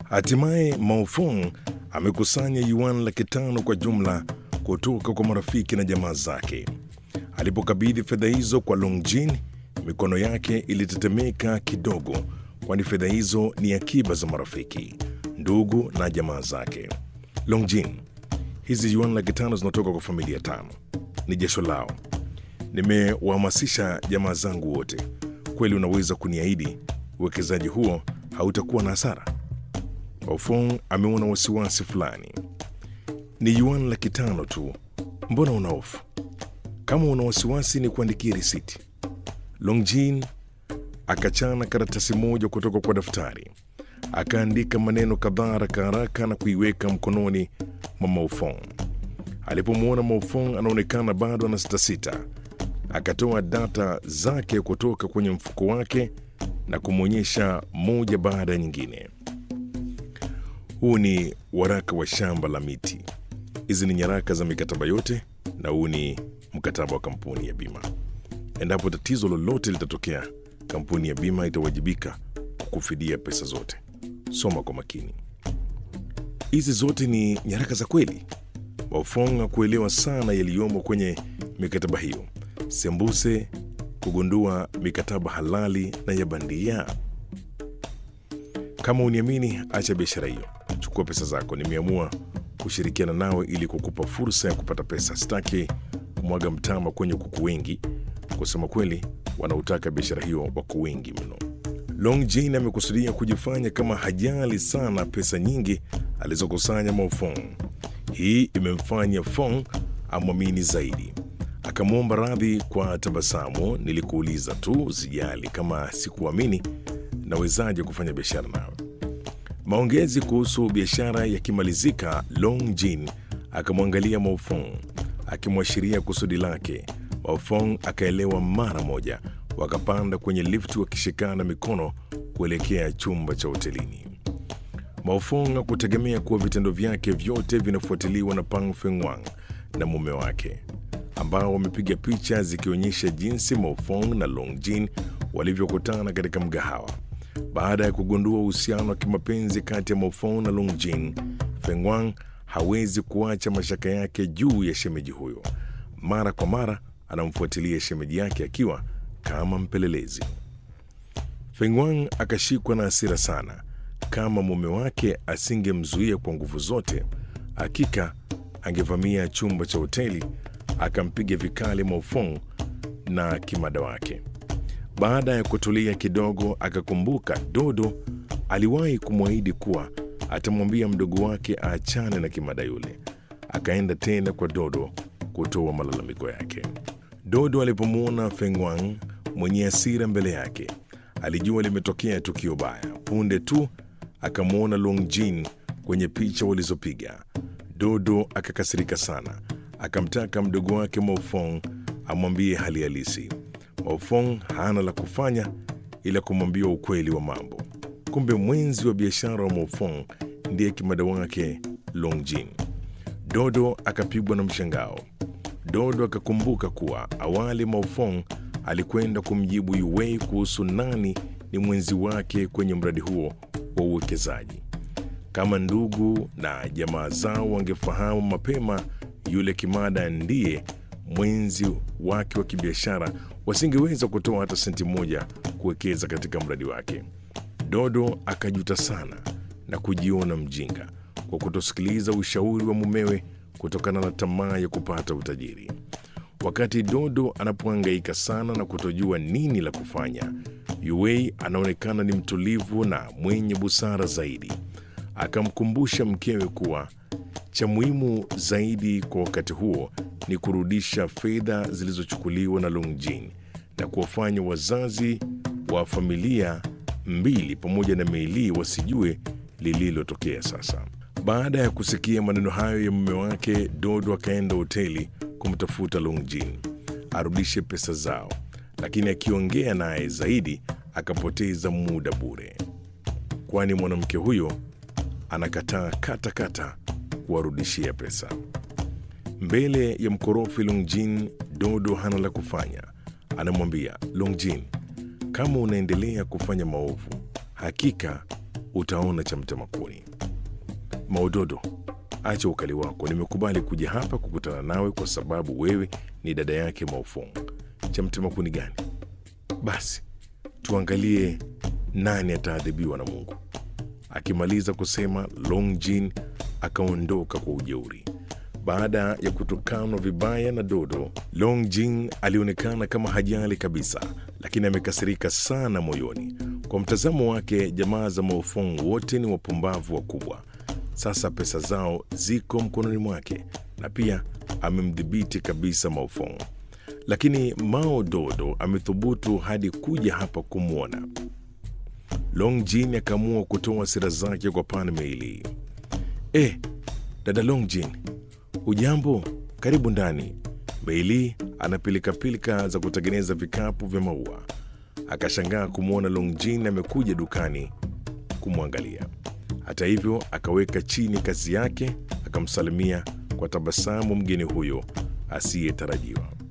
Hatimaye Maofong amekusanya yuan laki tano kwa jumla kutoka kwa marafiki na jamaa zake. Alipokabidhi fedha hizo kwa Longjin, mikono yake ilitetemeka kidogo, kwani fedha hizo ni akiba za marafiki, ndugu na jamaa zake. Longjin, hizi yuan laki tano zinatoka kwa familia tano, ni jasho lao. Nimewahamasisha jamaa zangu wote. Kweli unaweza kuniahidi uwekezaji huo hautakuwa na hasara? Ofong ameona wasiwasi fulani. Ni yuan laki tano tu, mbona una hofu? Kama una wasiwasi ni kuandikia risiti. Longjin akachana karatasi moja kutoka kwa daftari, akaandika maneno kadhaa haraka haraka na kuiweka mkononi mwa Maofong. Alipomwona Maofong anaonekana bado ana sitasita, akatoa data zake kutoka kwenye mfuko wake na kumwonyesha moja baada ya nyingine. Huu ni waraka wa shamba la miti. Hizi ni nyaraka za mikataba yote, na huu ni mkataba wa kampuni ya bima. Endapo tatizo lolote litatokea, kampuni ya bima itawajibika kukufidia pesa zote. Soma kwa makini. Hizi zote ni nyaraka za kweli? Wafong hakuelewa sana yaliyomo kwenye mikataba hiyo, sembuse kugundua mikataba halali na ya bandia. Kama uniamini, acha biashara hiyo, chukua pesa zako. Nimeamua kushirikiana nawe ili kukupa fursa ya kupata pesa. Sitaki kumwaga mtama kwenye kuku wengi. Kusema kweli, wanaotaka biashara hiyo wako wengi mno. Long Jin amekusudia kujifanya kama hajali sana pesa nyingi alizokusanya Maofong. Hii imemfanya Fong amwamini zaidi. Akamwomba radhi kwa tabasamu. Nilikuuliza tu, sijali. Kama sikuamini, nawezaje kufanya biashara nawe? Maongezi kuhusu biashara yakimalizika, Long Jin akamwangalia Maofong akimwashiria kusudi lake. Maofong akaelewa mara moja. Wakapanda kwenye lifti wakishikana mikono kuelekea chumba cha hotelini. Maofong hakutegemea kuwa vitendo vyake vyote vinafuatiliwa na Pang Fengwang na mume wake ambao wamepiga picha zikionyesha jinsi Maofong na Longjin walivyokutana katika mgahawa. Baada ya kugundua uhusiano wa kimapenzi kati ya Maofong na Longjin, Fengwang hawezi kuacha mashaka yake juu ya shemeji huyo. Mara kwa mara anamfuatilia shemeji yake akiwa kama mpelelezi. Fengwang akashikwa na hasira sana. Kama mume wake asingemzuia kwa nguvu zote, hakika angevamia chumba cha hoteli akampiga vikali Maofong na kimada wake. Baada ya kutulia kidogo, akakumbuka Dodo aliwahi kumwahidi kuwa atamwambia mdogo wake aachane na kimada yule. Akaenda tena kwa Dodo kutoa malalamiko yake. Dodo alipomwona Fengwang mwenye hasira mbele yake, alijua limetokea tukio baya. Punde tu akamwona Longjin kwenye picha walizopiga. Dodo akakasirika sana, akamtaka mdogo wake Maofong amwambie hali halisi. Maofong hana la kufanya ila kumwambia ukweli wa mambo. Kumbe mwenzi wa biashara wa Maofong ndiye kimada wake Longjin. Dodo akapigwa na mshangao. Dodo akakumbuka kuwa awali Maofong alikwenda kumjibu Yuwei kuhusu nani ni mwenzi wake kwenye mradi huo wa uwekezaji. Kama ndugu na jamaa zao wangefahamu mapema yule kimada ndiye mwenzi wake wa kibiashara, wasingeweza kutoa hata senti moja kuwekeza katika mradi wake. Dodo akajuta sana na kujiona mjinga kwa kutosikiliza ushauri wa mumewe kutokana na tamaa ya kupata utajiri. Wakati Dodo anapohangaika sana na kutojua nini la kufanya, Yuwei anaonekana ni mtulivu na mwenye busara zaidi. Akamkumbusha mkewe kuwa cha muhimu zaidi kwa wakati huo ni kurudisha fedha zilizochukuliwa na Longjin na kuwafanya wazazi wa familia mbili pamoja na Meili wasijue lililotokea sasa. Baada ya kusikia maneno hayo ya mume wake, Dodo akaenda hoteli kumtafuta Longjin arudishe pesa zao, lakini akiongea naye zaidi akapoteza muda bure, kwani mwanamke huyo anakataa kata kata kuwarudishia pesa. Mbele ya mkorofi Longjin, Dodo hana la kufanya. Anamwambia Longjin, kama unaendelea kufanya maovu, hakika utaona cha mtema kuni. Maododo, acha ukali wako. Nimekubali kuja hapa kukutana nawe kwa sababu wewe ni dada yake Maofong. Cha mtema kuni gani? Basi tuangalie nani ataadhibiwa na Mungu. Akimaliza kusema, Long Jin akaondoka kwa ujeuri. Baada ya kutukanwa vibaya na Dodo, Long Jin alionekana kama hajali kabisa, lakini amekasirika sana moyoni. Kwa mtazamo wake, jamaa za Maofong wote ni wapumbavu wakubwa. Sasa pesa zao ziko mkononi mwake na pia amemdhibiti kabisa Maofong, lakini Mao Dodo amethubutu hadi kuja hapa kumwona. Long Jin akaamua kutoa hasira zake kwa Pan Meili. Eh, dada Long Jin, Ujambo, karibu ndani. Meili ana pilikapilika za kutengeneza vikapu vya maua. Akashangaa kumwona Longjin amekuja dukani kumwangalia. Hata hivyo, akaweka chini kazi yake, akamsalimia kwa tabasamu mgeni huyo asiyetarajiwa.